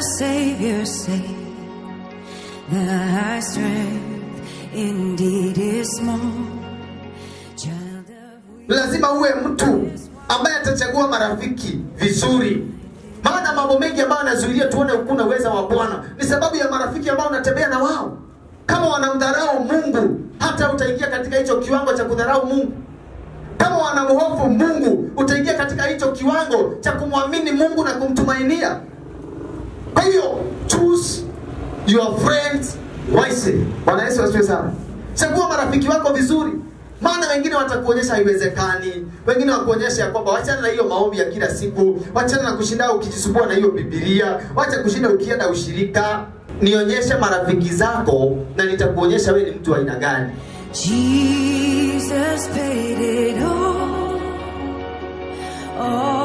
Savior say thy strength indeed is small. Child of lazima uwe mtu ambaye atachagua marafiki vizuri maana mambo mengi ambayo anazuilia tuone ukuna uweza wa bwana ni sababu ya marafiki ambao unatembea na wao kama wanamdharau mungu hata utaingia katika hicho kiwango cha kudharau mungu kama wanamhofu mungu utaingia katika hicho kiwango cha kumwamini mungu na kumtumainia kwa hiyo choose your friends wisely bwana yesu asifiwe sana chagua marafiki wako vizuri maana wengine watakuonyesha haiwezekani wengine wakuonyesha ya kwamba wachana na hiyo maombi ya kila siku wachana na kushinda ukijisumbua na hiyo bibilia wacha kushinda ukienda ushirika nionyeshe marafiki zako na nitakuonyesha wewe ni mtu wa aina gani Jesus paid it all. all